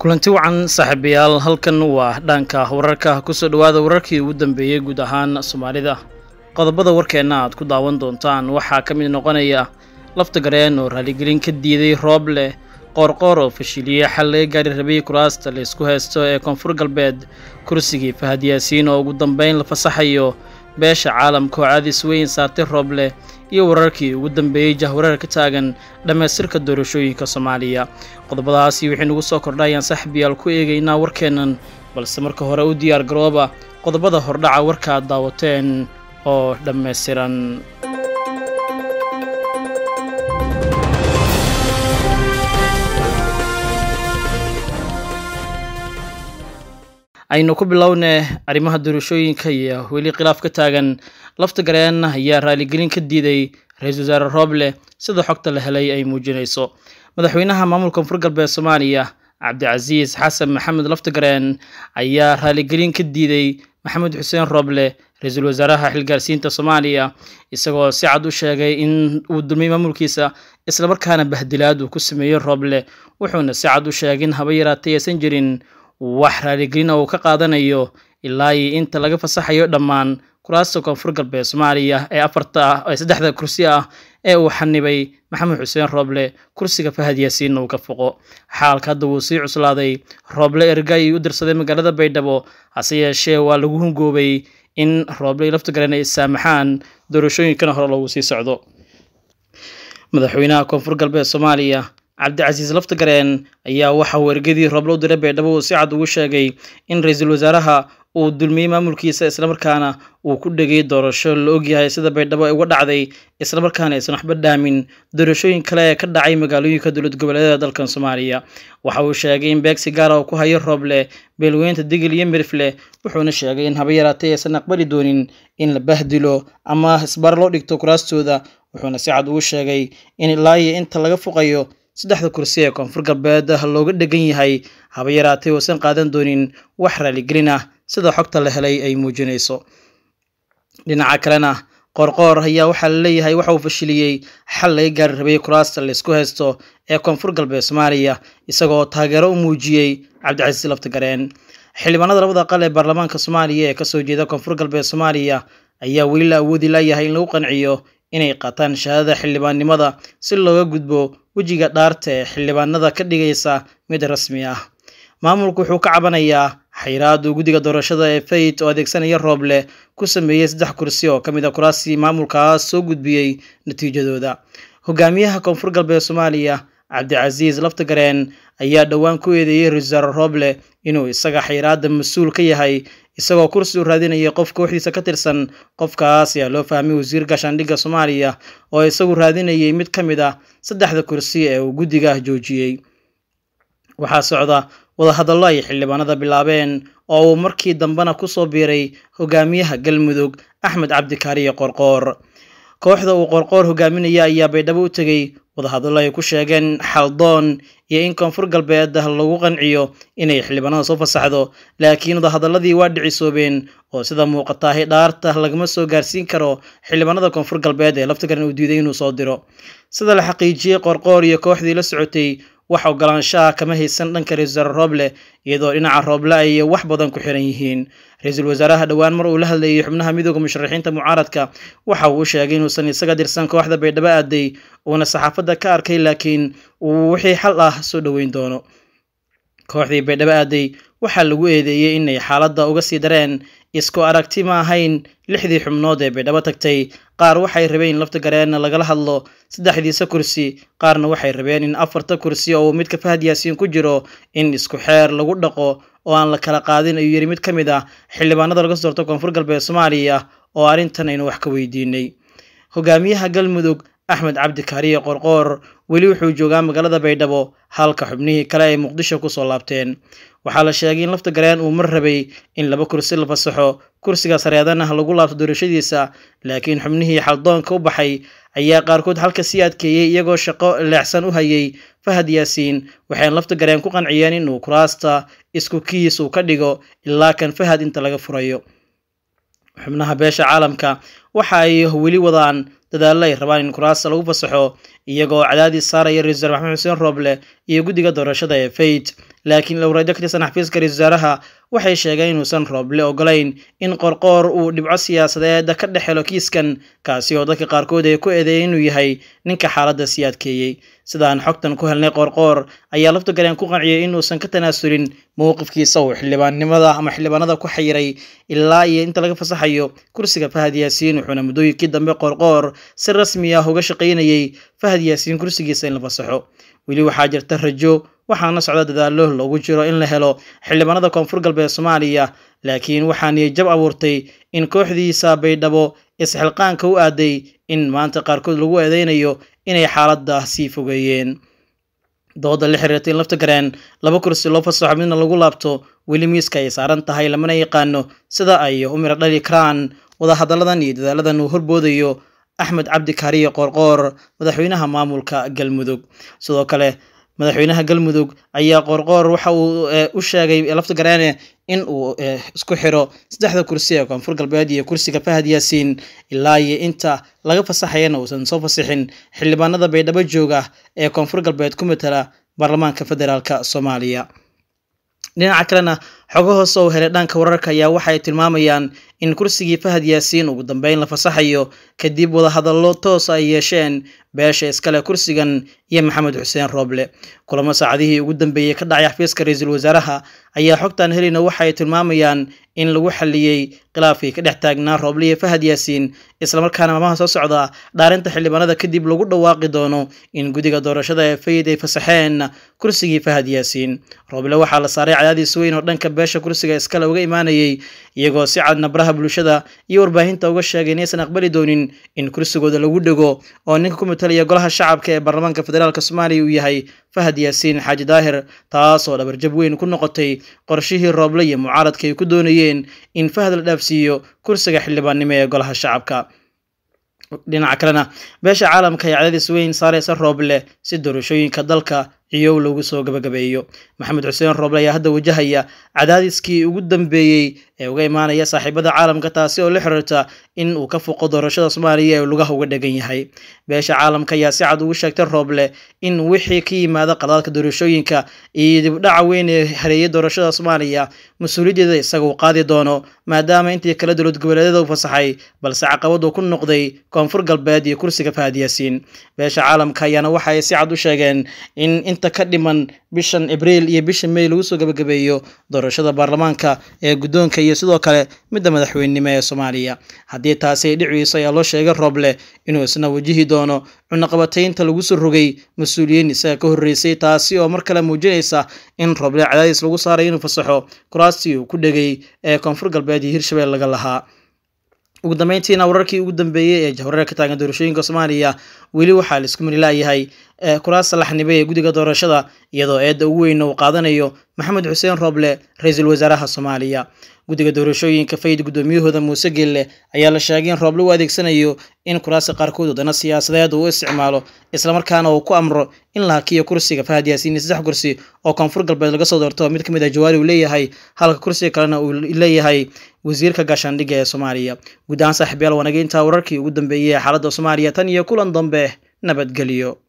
kulanti wacan saaxiibayaal halkan waa dhanka wararka kusoo dhowaada wararkii ugu dambeeyey guud ahaan soomaalida qodobada warkeenna aad ku daawan doontaan waxaa ka mid noqonaya lafta gareen oo raaligelin ka diiday roob leh qoorqoor oo fashiliyey xal laga gaari rabay kuraasta la isku haysto ee koonfur galbeed kursigii fahad yaasiin oo ugu dambeyn la fasaxayo beesha caalamka oo caadis weyn saartay roob leh iyo wararkii ugu dambeeyey jahwareer ka taagan dhammaystirka doorashooyinka soomaaliya qodobadaasi waxay nugu soo kordhayaan saxbiyaal ku eegaynaa warkeennan balse marka hore u diyaar garooba qodobada hordhaca warka aad daawateen oo dhammaystiran aynu ku bilowne arrimaha doorashooyinka iyo weli khilaaf ka taagan lafta gareen ayaa raaligelin ka diiday ra-iisul wasaare rooble sida xogta la helay ay muujinayso madaxweynaha maamulka koonfur galbeed soomaaliya cabdicasiis xasan maxamed laftagareen ayaa raaligelin ka diiday maxamed xuseen rooble ra-iisul wasaaraha xilgaarsiinta soomaaliya isagoo si cad u sheegay in uu dulmay maamulkiisa islamarkaana bahdilaad uu ku sameeyey rooble wuxuuna si cad u sheegay in haba yaraatay aysan jirin wax raaligelina uu ka qaadanayo ilaa iyo inta laga fasaxayo dhammaan kuraasta koonfur galbeed soomaaliya ee afarta ah ee saddexda kursi ah ee uu xanibay maxamed xuseen rooble kursiga fahad yaasiinna uu ka foqo xaalka hadda wuu sii cuslaaday rooble ergay u dirsaday magaalada baydhabo hase yeeshee waa lagu hungoobay in rooble laftagareen ay saamaxaan doorashooyinkana hore loogu sii socdo madaxweynaha koonfur galbeed soomaaliya cabdicasiis laftagareen ayaa waxa uu ergadii rooble u diray baydhabo uu si cad ugu sheegay in ra-iisul wasaaraha uu dulmiyey maamulkiisa islamarkaana uu ku dhegay doorasho la ogyahay sida baydhabo ay uga dhacday islamarkaana aysan waxba dhaamin doorashooyin kale ee ka dhacay magaalooyinka dowlad goboleedyada dalkan soomaaliya waxa uu sheegay in beegsi gaara uu ku hayo rooble beelweynta digil iyo mirifle wuxuuna sheegay in haba yaraatay aysan aqbali doonin in la bahdilo ama isbar loo dhigto kuraastooda wuxuuna si cad ugu sheegay in ilaa iyo inta laga foqayo saddexda kursi ee koonfur galbeed looga dhegan yahay haba yaraatay uusan qaadan doonin wax raaligelin ah sida xogta la helay ay muujinayso dhinaca kalena qoorqoor ayaa waxaa la leeyahay waxa uu fashiliyey xal laga gaari rabay kuraasta la isku haysto ee koonfur galbeed soomaaliya isagoo taageero u muujiyey cabdicasiis laftagareen xildhibaanada labada aqal ee baarlamaanka soomaaliya ee kasoo jeeda koonfur galbeed soomaaliya ayaa weli la awoodi layahay in lagu qanciyo inay qaataan shahaadada xildhibaannimada si looga gudbo wejiga dhaarta ee xildhibaanada ka dhigaysa mid rasmi ah maamulku wuxuu ka cabanayaa xayraadu guddiga doorashada ee fayt oo adeegsanaya rooble ku sameeyey saddex kursi oo ka mid a kuraasii maamulkaas soo gudbiyey natiijadooda hogaamiyaha koonfur galbeed soomaaliya cabdicasiis laftagareen ayaa dhowaan ku eedeeyey ra-isul wasaare rooble inuu isaga xayraada mas-uul ka yahay isagoo kursi u raadinayay qof kooxdiisa ka tirsan qofkaas ayaa loo fahmay wasiir gaashaandhigga soomaaliya oo isagu raadinayay mid ka mid ah saddexda kursi ee uu guddiga joojiyey waxaa socda wadahadallo ay xildhibaanada bilaabeen oo uu markii dambena kusoo biiray hogaamiyaha galmudug axmed cabdikaariye qorqoor kooxda uu qorqoor hogaaminaya ayaa baydhabo u tegey wadahadallo ay ku sheegeen xaldoon iyo in koonfur galbeed lagu qanciyo inay xildhibaanada soo fasaxdo laakiin wadahadaladii waa dhicisoobeen oo sida muuqataahi dhaarta lagama soo gaarsiin karo xildhibaanada koonfur galbeed ee laftigaran uu diiday inuu soo diro sida la xaqiijiyey qorqoor iyo kooxdii la socotay wax ogolaanshaha kama haysan dhanka ra-isul wasaare rooble iyadoo dhinaca rooble ay wax badan ku xiran yihiin ra-iisul wasaaraha dhowaan mar uu la hadlayay xubnaha midooda musharaxiinta mucaaradka waxa uu sheegay inuusan isaga dirsan kooxda baydhabo aaday uuna saxaafadda ka arkay laakiin uu wixii xal ah soo dhoweyn doono kooxdii baydhabo aaday waxaa lagu eedeeyey inay xaaladda uga sii dareen isku aragti ma ahayn lixdii xubnood ee baydhabo tagtay qaar waxay rabeen in lafta gareenna lagala hadlo saddexdiisa kursi qaarna waxay rabeen in afarta kursi oo uu midka fahad yaasiin ku jiro in isku xeer lagu dhaqo oo aan la kala qaadin ayuu yidhi mid ka mid ah xildhibaanada laga soo doorto koonfur galbeed soomaaliya oo arrintan aynu wax ka weydiinay hogaamiyaha galmudug axmed cabdikaariye qorqoor weli wuxuu joogaa magaalada baydhabo halka xubnihii kale ay muqdisho kusoo laabteen waxaa la sheegay in lafta gareen uu mar rabay in laba kursi la fasaxo kursiga sareedana lagu laabto doorashadiisa laakiin xubnihii xaldoonka u baxay ayaa qaarkood halka sii adkeeyey iyagoo shaqo leexsan u hayay fahad yaasiin waxayna lafta gareen ku qanciyeen inuu kuraasta isku kiis uu ka dhigo ilaa kan fahad inta laga furayo xubnaha beesha caalamka waxa ay weli wadaan dadaallo ay rabaan in kuraasta lagu fasaxo iyagoo cadaadis saaraya ra-isul wasaar maxamed xuseen rooble iyo guddiga doorashada ee fayt laakiin lowreedyo ka tirsan xafiiska ra-isul wasaaraha waxay sheegeen inuusan rooble ogolayn in qorqoor uu dhibco siyaasadeed ka dhex helo kiiskan kaasi oo dadka qaarkood ay ku eedeeyeen inuu yahay ninka xaaladda sii adkeeyey sidaan xogtan ku helnay qoorqoor ayaa laftagareen ku qanciyay inuusan ka tanaasulin mowqifkiisa uu xildhibaannimada ama xildhibaanada ku xayiray ilaa iyo inta laga fasaxayo kursiga fahad yaasiin wuxuuna muddooyinkii dambe qoorqoor si rasmi ah uga shaqaynayay fahad yaasiin kursigiisa in la fasaxo weli waxaa jirta rajo waxaana socda dadaalo loogu jiro in la helo xildhibaanada koonfur galbeed soomaaliya laakiin waxaa niyajab abuurtay in kooxdiisa baydhabo isxilqaanka u aaday in maanta qaarkood lagu eedeynayo inay xaaladda sii fogeeyeen dooda la xiriirta in lafta gareen laba kursi loo fasaxo midna lagu laabto weli miiska ay saaran tahay lamana yaqaano sida ay u miro dhali karaan wadahadalladan iyo dadaaladan uu horboodayo axmed cabdi kaariye qoorqoor madaxweynaha maamulka galmudug sidoo kale madaxweynaha galmudug ayaa qoorqoor waxa uu u sheegay lafta gareene in uu isku xiro saddexda kursi ee koonfur galbeed iyo kursiga fahad yaasiin ilaa iyo inta laga fasaxayana uusan soo fasixin xildhibaanada baydhabo jooga ee koonfur galbeed ku matala baarlamaanka federaalk soomaaliya dhinaca kalena xogo hoose oo helay dhanka wararka ayaa waxay tilmaamayaan in kursigii fahad yaasiin ugu dambeyn la fasaxayo kadib wadahadallo toos ay yeesheen beesha iskale kursigan iyo maxamed xuseen rooble kulamo saacadihii ugu dambeeyey ka dhacay xafiiska ra-iisul wasaaraha ayaa xogtan helina waxay tilmaamayaan in lagu xaliyey khilaafkii ka dhex taagnaa rooble iyo fahad yaasiin islamarkaana maalmaha soo socda dhaarinta xildhibaanada kadib lagu dhawaaqi doono in guddiga doorashada ee fayid ay fasaxeen kursigii fahad yaasiin rooble waxaa la saaray cadaadiis weyn oo dhanka beesha kursiga iskale uga imaanayay iyagoo si cadna baraha bulshada iyo warbaahinta uga sheegay inaysan aqbali doonin in kursigooda lagu dhego oo ninka ku matalaya golaha shacabka ee baarlamaanka federaalk soomaaliya uu yahay fahad yaasiin xaaji daahir taasoo dhabarjab weyn ku noqotay qorshihii rooble iyo mucaaradka ay ku doonayeen in fahad la dhaafsiiyo kursiga xildhibaannimo ee golaha shacabka dhinaca kalena beesha caalamka ayaa cadaadis weyn saareysa rooble si doorashooyinka dalka ciyow lagu soo gabagabeeyo maxamed xuseen rooble ayaa hadda wajahaya cadaadiskii ugu dambeeyey ee uga imaanaya saaxiibada caalamka taasi oo la xiriirta in uu ka fuqo doorashada soomaaliya ee lugaha uga dhegan yahay beesha caalamka ayaa si cad ugu sheegtay rooble in wixii ka yimaada qadaadka doorashooyinka iyo dibdhaca weyn ee hareeyay doorashada soomaaliya mas-uuliyaddeeda isaga uu qaadi doono maadaama intii kale dowlad goboleedyada u fasaxay balse caqabadu ku noqday koonfur galbeed iyo kursiga fahad yaasiin beesha caalamka ayaana waxaay si cad u sheegeen in inta ka dhiman bishan abriil iyo bisha may lagu soo gabagabeeyo doorashada baarlamaanka ee guddoonka iyo sidoo kale midda madaxweynenimo ee soomaaliya haddii taasi ay dhiciiso ayaa loo sheegay rooble inuu isna wajihi doono cunaqabataynta lagu soo rogay mas-uuliyiin isaga ka horreysay taasi oo mar kale muujinaysa in rooble cadaadis lagu saaray inuu fasaxo kuraastii uu ku dhegay ee koonfur galbeed iyo hirshabelle laga lahaa ugu dambeyntiina wararkii ugu dambeeyey ee jahwareer ka taagan doorashooyinka soomaaliya weli waxaa la isku manilaayahay kuraasta laxnibay ee guddiga doorashada iyadoo eedda ugu weyna uu qaadanayo maxamed xuseen rooble ra-iisul wasaaraha soomaaliya guddiga doorashooyinka fayid guddoomiyahooda muuse gelle ayaa la sheegay in rooble u adeegsanayo in kuraasta qaarkood wadana siyaasadeed uu isticmaalo islamarkaana uu ku amro in la hakiyo kursiga fahad yaasiin saddex kursi oo koonfur galbeed laga soo doorto mid ka mid ah jawaari uu leeyahay halka kursiga kalena uu leeyahay wasiirka gaashaandhigga ee soomaaliya guud ahaan saaxiibyaal wanaga intaa wararkii ugu dambeeyey ee xaaladda soomaaliya tan iyo kulan dambe nabadgelyo